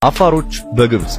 አፋሮች በግብጽ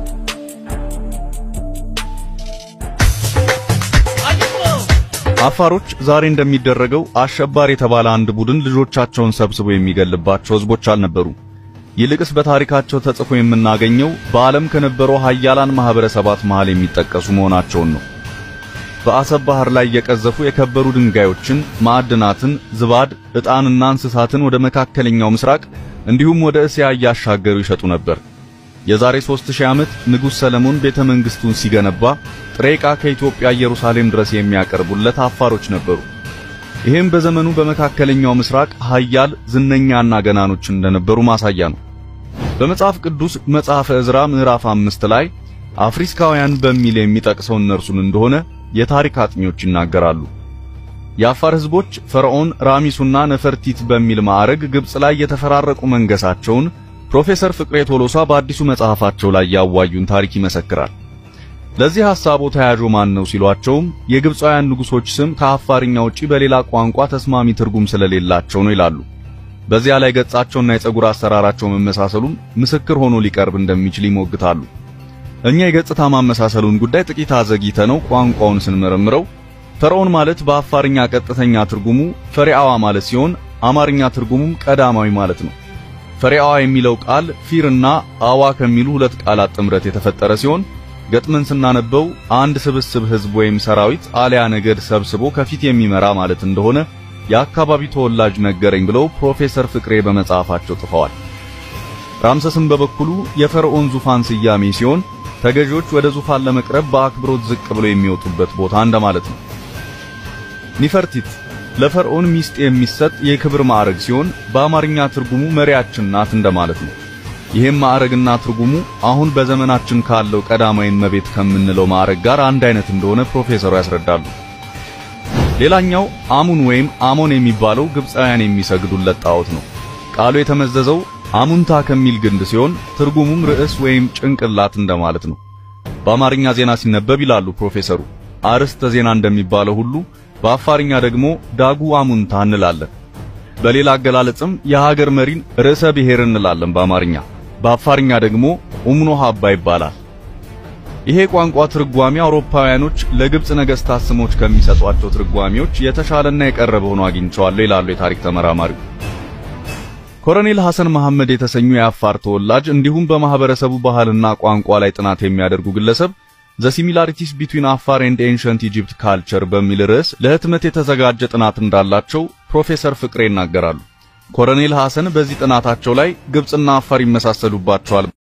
አፋሮች ዛሬ እንደሚደረገው አሸባሪ የተባለ አንድ ቡድን ልጆቻቸውን ሰብስቦ የሚገልባቸው ህዝቦች አልነበሩ። ይልቅስ በታሪካቸው ተጽፎ የምናገኘው በዓለም ከነበሩ ሀያላን ማህበረሰባት መሃል የሚጠቀሱ መሆናቸውን ነው። በአሰብ ባህር ላይ የቀዘፉ የከበሩ ድንጋዮችን፣ ማዕድናትን፣ ዝባድ፣ ዕጣንና እንስሳትን ወደ መካከለኛው ምስራቅ እንዲሁም ወደ እስያ እያሻገሩ ይሸጡ ነበር። የዛሬ 3000 ዓመት ንጉሥ ሰለሞን ቤተ መንግሥቱን ሲገነባ ጥሬ ዕቃ ከኢትዮጵያ ኢየሩሳሌም ድረስ የሚያቀርቡለት አፋሮች ነበሩ። ይህም በዘመኑ በመካከለኛው ምስራቅ ሀያል ዝነኛና ገናኖች እንደነበሩ ማሳያ ነው። በመጽሐፍ ቅዱስ መጽሐፈ ዕዝራ ምዕራፍ አምስት ላይ አፍሪካውያን በሚል የሚጠቅሰው እነርሱን እንደሆነ የታሪክ አጥኚዎች ይናገራሉ። የአፋር ሕዝቦች ፈርዖን ራሚሱና ነፈርቲት በሚል ማዕረግ ግብጽ ላይ የተፈራረቁ መንገሳቸውን ፕሮፌሰር ፍቅሬ ቶሎሳ በአዲሱ መጽሐፋቸው ላይ ያዋዩን ታሪክ ይመሰክራል። ለዚህ ሐሳቦ ተያዦ ማን ነው ሲሏቸውም የግብፃውያን ንጉሶች ስም ከአፋርኛ ውጪ በሌላ ቋንቋ ተስማሚ ትርጉም ስለሌላቸው ነው ይላሉ። በዚያ ላይ ገጻቸውና የፀጉር አሰራራቸው መመሳሰሉም ምስክር ሆኖ ሊቀርብ እንደሚችል ይሞግታሉ። እኛ የገጽታ ማመሳሰሉን ጉዳይ ጥቂት አዘግይተ ነው ቋንቋውን ስንመረምረው ፈርዖን ማለት በአፋርኛ ቀጥተኛ ትርጉሙ ፈሪአዋ ማለት ሲሆን አማርኛ ትርጉሙም ቀዳማዊ ማለት ነው። ፈሪአዋ የሚለው ቃል ፊርና አዋ ከሚሉ ሁለት ቃላት ጥምረት የተፈጠረ ሲሆን ገጥመን ስናነበው አንድ ስብስብ ሕዝብ ወይም ሰራዊት አሊያ ነገድ ሰብስቦ ከፊት የሚመራ ማለት እንደሆነ የአካባቢ ተወላጅ ነገረኝ ብለው ፕሮፌሰር ፍቅሬ በመጽሐፋቸው ጽፈዋል። ራምሰስም በበኩሉ የፈርዖን ዙፋን ስያሜ ሲሆን ተገዢዎች ወደ ዙፋን ለመቅረብ በአክብሮት ዝቅ ብለው የሚወጡበት ቦታ እንደማለት ነው። ኒፈርቲት ለፈርዖን ሚስት የሚሰጥ የክብር ማዕረግ ሲሆን በአማርኛ ትርጉሙ መሪያችን ናት እንደማለት ነው። ይህም ማዕረግና ትርጉሙ አሁን በዘመናችን ካለው ቀዳማዊ እመቤት ከምንለው ማዕረግ ጋር አንድ አይነት እንደሆነ ፕሮፌሰሩ ያስረዳሉ። ሌላኛው አሙን ወይም አሞን የሚባለው ግብፃውያን የሚሰግዱለት ጣዖት ነው። ቃሉ የተመዘዘው አሙንታ ከሚል ግንድ ሲሆን ትርጉሙም ርዕስ ወይም ጭንቅላት እንደማለት ነው። በአማርኛ ዜና ሲነበብ ይላሉ ፕሮፌሰሩ አርዕስተ ዜና እንደሚባለው ሁሉ በአፋርኛ ደግሞ ዳጉ አሙንታ እንላለን። በሌላ አገላለጽም የሀገር መሪን ርዕሰ ብሔር እንላለን በአማርኛ። በአፋርኛ ደግሞ ኡምኖ ሀባ ይባላል። ይሄ ቋንቋ ትርጓሜ አውሮፓውያኖች ለግብጽ ነገሥታት ስሞች ከሚሰጧቸው ትርጓሜዎች የተሻለና የቀረበ ሆኖ አግኝቸዋለሁ ይላሉ የታሪክ ተመራማሪው። ኮሎኔል ሐሰን መሐመድ የተሰኙ የአፋር ተወላጅ እንዲሁም በማህበረሰቡ ባህልና ቋንቋ ላይ ጥናት የሚያደርጉ ግለሰብ ዘ ሲሚላሪቲስ ቢትዊን አፋር ኤንድ ኤንሸንት ኢጂፕት ካልቸር በሚል ርዕስ ለህትመት የተዘጋጀ ጥናት እንዳላቸው ፕሮፌሰር ፍቅሬ ይናገራሉ። ኮሎኔል ሐሰን በዚህ ጥናታቸው ላይ ግብጽና አፋር ይመሳሰሉባቸዋል